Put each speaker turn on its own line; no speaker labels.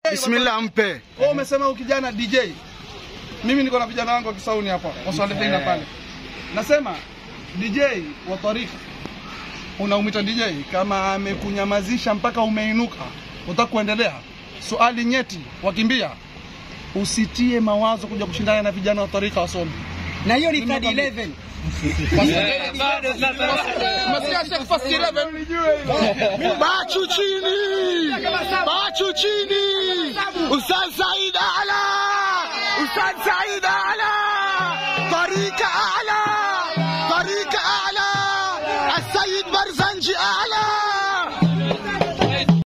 Bismillah, mpe.
Wewe umesema huyu kijana DJ. Mimi niko na vijana wangu wa Kisauni hapa, waswalihina pale. Nasema DJ wa tarika unaumita DJ kama amekunyamazisha mpaka umeinuka, utaka kuendelea. Swali nyeti, wakimbia, usitie mawazo kuja kushindana na vijana wa tarika wasomi.
na hiyo ni third 11
Masia Sheikh First 11
Bachu chini, bachu chini. Ustaz Said Ala, Ustaz Said Ala, Tarika Ala, Tarika Ala, Asayid Barzanji Ala.